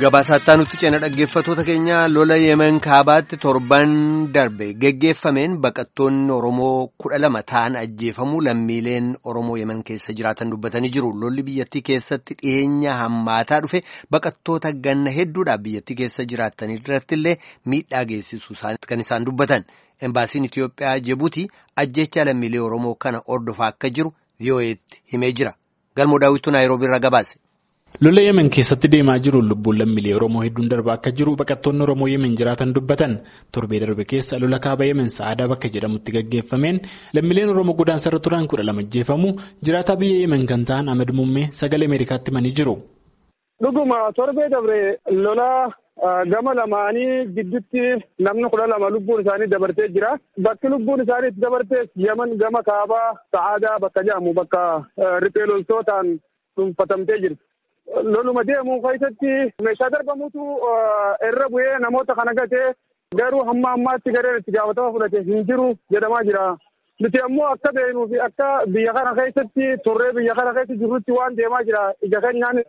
Gabaasaa nutti ceena dhaggeeffatoota keenya lola yemen kaabaatti torban darbe geggeeffameen baqattoonni Oromoo kudha lama ta'an ajjeefamuu lammiileen Oromoo yemen keessa jiraatan dubbatanii jiru. Lolli biyyattii keessatti dhiyeenya hammaataa dhufe baqattoota ganna hedduudhaaf biyyattii keessa jiraatan irratti illee miidhaa geessisu kan isaan dubbatan. Embaasiin Itiyoophiyaa Jibuutii ajjecha lammiilee Oromoo kana hordofaa akka jiru VOA'tti himee jira. Galmoo daawwituu Naayiroobii irraa gabaase. Lola yemen keessatti deemaa jiru lubbuun lammiilee Oromoo hedduun darbaa akka jiru baqattoonni Oromoo yemen jiraatan dubbatan torbee darbe keessa lola kaaba yemen sa'aadaa bakka jedhamutti gaggeeffameen lammiileen Oromoo godaansarra turan kudha lama ajjeefamuu jiraataa biyya yemen kan ta'an Ahmed Muummee sagalee Ameerikaatti himanii jiru. Dhuguma torbee dabre lola gama lamaanii gidduutti namni kudha lama lubbuun isaanii dabartee jira. Bakki lubbuun isaanii itti dabartees yemen gama kaabaa sa'aadaa bakka jedhamu bakka riphee loltootaan dhuunfatamtee jirti. loluma deemu keessatti meeshaa darbamutu irra bu'ee namoota kana gatee garuu hamma ammaatti gareen itti gaafatama fudhate hin jiru jedhamaa jira. Nuti ammoo akka beeknuu fi akka biyya kana keessatti turree biyya kana keessa jirrutti waan deemaa jira ija keenyaan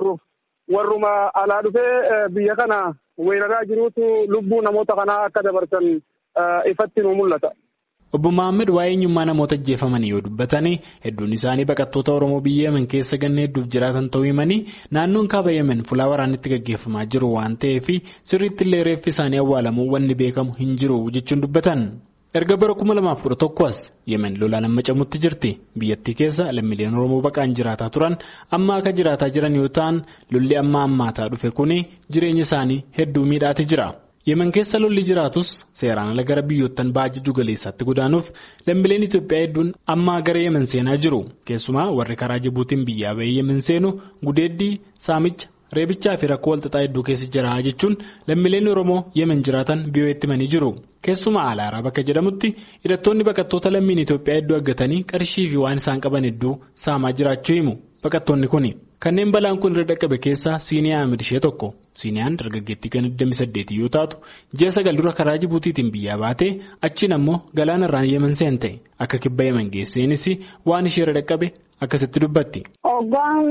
warruma alaa dhufee biyya kana weeraraa jiruutu lubbuu namoota kanaa akka dabarsan ifatti nu mul'ata. Obbo Maammed waa'ee eenyummaa namoota ajjeefamanii yoo dubbatanii hedduun isaanii baqattoota Oromoo biyya Yemen keessa ganna hedduuf jiraatan ta'uu himanii naannoon kaaba Yemen fulaa waraanatti gaggeeffamaa jiru waan ta'eef sirriitti illee reeffi isaanii awwaalamuu wanni beekamu hin jiru jechuun dubbatan. Erga bara kuma lamaaf kudha tokko as Yemen lolaan amma camutti jirti. Biyyattii keessa lammiileen Oromoo baqaan jiraataa turan amma akka jiraataa jiran yoo ta'an lolli amma ammaataa dhufe kuni jireenya isaanii hedduu miidhaati jira. yemen keessa lolli jiraatus seeraan ala gara biyyoottan ba'a jiddu galeessaatti godaanuuf lammiileen Itoophiyaa hedduun amma gara yemen seenaa jiru keessumaa warri karaa jibuutiin biyyaa bahee yemen seenu gudeeddii saamicha reebichaa fi rakkoo walxaxaa hedduu keessa jira jechuun lammiileen oromoo yemen jiraatan VOA'tti himanii jiru keessumaa alaaraa bakka jedhamutti hidhattoonni baqattoota lammiin Itoophiyaa hedduu argatanii qarshii fi waan isaan qaban hedduu saamaa jiraachuu himu baqattoonni kuni. kanneen balaan kun irra dhaqqabe keessaa siiniyaa Ahmed ishee tokko siiniyaan dargaggeettii kan 28 yoo taatu ji'a sagal dura karaa jibuutiitiin biyyaa baatee achiin ammoo galaana irraan yemen seente akka kibba yemen geesseenis waan ishee irra dhaqqabe akkasitti dubbatti. Hoggaan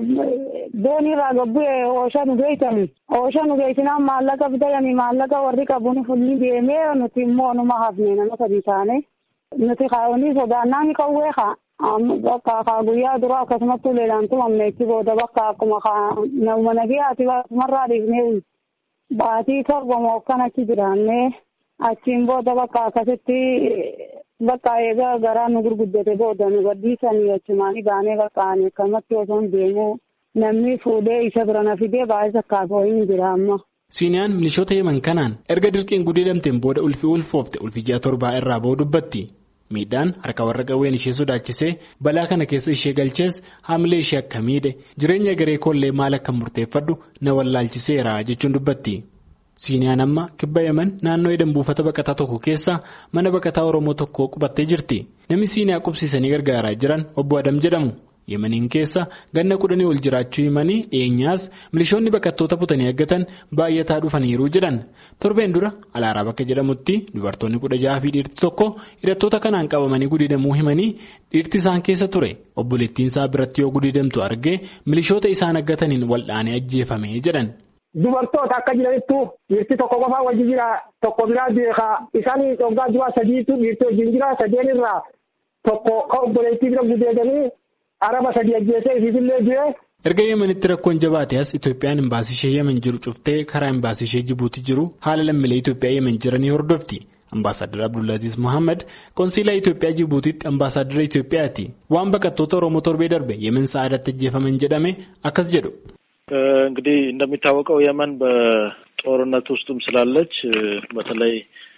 doonii irraa gabbu'ee ooshaa nu geessani ooshaa nu geessinaan maallaqa bitayanii maallaqa warri qabuun fulli deemee nuti immoo numa hafne nama sadii taane nuti kaa'uunii sodaannaan qawwee kaa. bakka kaa guyyaa dura akkasumatti uleelaan tumamne itti booda bakka akkuma nama nagayaati akkasumarraa dhiifnee baatii torba moo akkan achi jiraannee achiin booda bakka akkasitti bakka eegaa garaa nu gurguddate booda nu gadhiisanii achumaanii baanee bakka ani akkamatti osoo hin deemu namni fuudhee isa bira na fidee baay'ee sakkaafoo hin jira amma. Siiniyaan milishoota yeman kanaan erga dirqiin gudeedamteen booda ulfi ulfoofte ulfi ji'a torbaa irraa ba'uu dubbatti. miidhaan harka warra qawween ishee sodaachisee balaa kana keessa ishee galchees haamilee ishee akka miidhe jireenya garee koollee maal akka murteeffadhu na wallaalchiseera jechuun dubbatti. siiniyaan amma kibba yemen naannoo edan buufata baqataa tokko keessa mana baqataa oromoo tokko qubattee jirti namni siiniyaa qubsiisanii gargaaraa jiran obbo adam jedhamu yemeniin keessa ganna kudhanii ol jiraachuu himanii dhiyeenyaas milishoonni baqattoota butanii eeggatan baay'ataa dhufaniiru jedhan torbeen dura alaaraa bakka jedhamutti dubartoonni kudha jaha fi dhiirti tokko hidhattoota kanaan qabamanii gudeedamuu himanii dhiirti isaan keessa ture obboleettiin isaa biratti yoo gudeedamtu argee milishoota isaan eeggataniin wal'aanee ajjeefame jedhan. Dubartoota akka jiranittu dhiirti tokko qofaa wajji jira tokko biraa beekaa isaan dhoggaa du'a sadiitu dhiirti wajjin jira sadeen irraa tokko ka obboleettii bira gudeedanii araba sadii ajjeesee isiisillee du'e. Erga Yemenitti rakkoon jabaate as Itoophiyaan imbaasii ishee Yemen jiru cuftee karaa imbaasii ishee Jibuuti jiru haala lammiilee Itoophiyaa Yemen jiranii hordofti. Ambaasaadar Abdullaaziz Mohaammed konsiilaa Itoophiyaa Jibuutitti ambaasaadara Itoophiyaati. Waan baqattoota Oromoo torbee darbe Yemen sa'aadatti ajjeefaman jedhame akkas jedhu. እንግዲህ እንደሚታወቀው የመን በጦርነት ውስጥም ስላለች በተለይ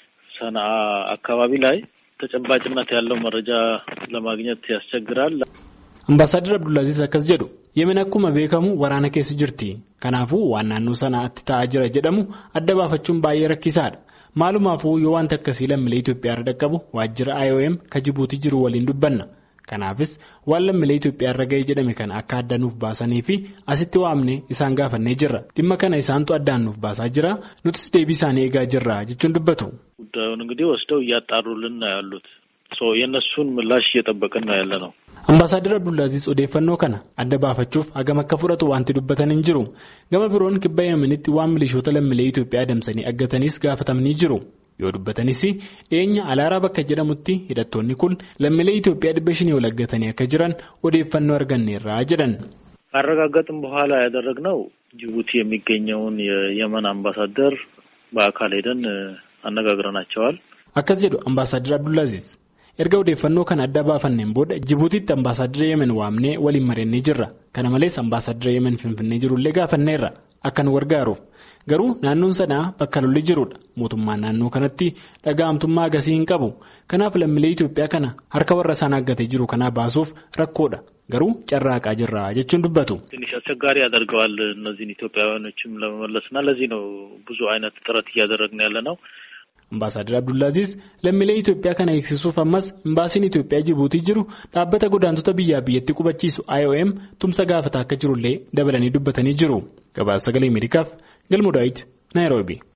ሰንዓ አካባቢ ላይ ተጨባጭነት ያለው መረጃ ለማግኘት ያስቸግራል። Ambaasaadar Abdullaaziz akkas jedhu yemen akkuma beekamu waraana keessa jirti kanaafuu waan naannoo sanaatti ta'aa jira jedhamu adda baafachuun baay'ee rakkisaadha maalumaafuu yoo wanti akkasii lammiilee Itoophiyaa irra dhaqqabu waajjira IOM ka Jibuutii jiru waliin dubbanna kanaafis waan lammiilee Itoophiyaa irra ga'ee jedhame kana akka adda nuuf baasanii fi asitti waamne isaan gaafannee jirra dhimma kana isaantu addaan nuuf baasaa jira nutis deebii isaanii eegaa jirra jechuun dubbatu. ጉዳዩን እንግዲህ ወስደው እያጣሩልን ነው ያሉት የእነሱን ምላሽ እየጠበቅን ነው ያለ ነው። Ambaasaadar Abdullaaziz odeeffannoo kana adda baafachuuf hagam akka fudhatu wanti dubbatan hin jiru. Gama biroon kibba Yemenitti waan milishoota lammiilee Itoophiyaa adamsanii aggatanis gaafatamanii jiru. Yoo dubbatanis dhiyeenya alaaraa bakka jedhamutti hidhattoonni kun lammiilee Itoophiyaa dhibba shanii ol aggatanii akka jiran odeeffannoo arganneerraa jedhan. ካረጋገጥም በኋላ ያደረግነው ጅቡቲ የሚገኘውን የየመን አምባሳደር በአካል ሄደን አነጋግረናቸዋል። Akkas jedhu Ambaasaadar Abdullaaziz. Erga odeeffannoo kana adda baafanneen booda Jibuutiitti ambaasaadara Yemen waamnee waliin mari'annee jirra. Kana malees ambaasaadara Yemen Finfinnee jirullee gaafanneerra akka nu gargaaruuf. Garuu naannoon sanaa bakka lolli jirudha. Mootummaan naannoo kanatti dhaga'amtummaa agasii hin qabu. Kanaaf lammiilee Itoophiyaa kana harka warra isaan aggatee jiru kanaa baasuuf rakkoodha. Garuu carraaqaa jirra jechuun dubbatu. ትንሽ አስቸጋሪ ያደርገዋል እነዚህን ኢትዮጵያውያኖችም ለመመለስና ለዚህ ነው ብዙ አይነት ጥረት እያደረግን ያለ ነው። Ambaasaadar Abdullaaziz lammiilee Itoophiyaa kana eegsisuuf ammas imbaasiin Itoophiyaa Jibuutii jiru dhaabbata godaantota biyyaa biyyatti qubachiisu IOM tumsa gaafata akka jirullee dabalanii dubbatanii jiru. Gabaasa sagalee Ameerikaaf Galmoo Daawit Naayiroobii.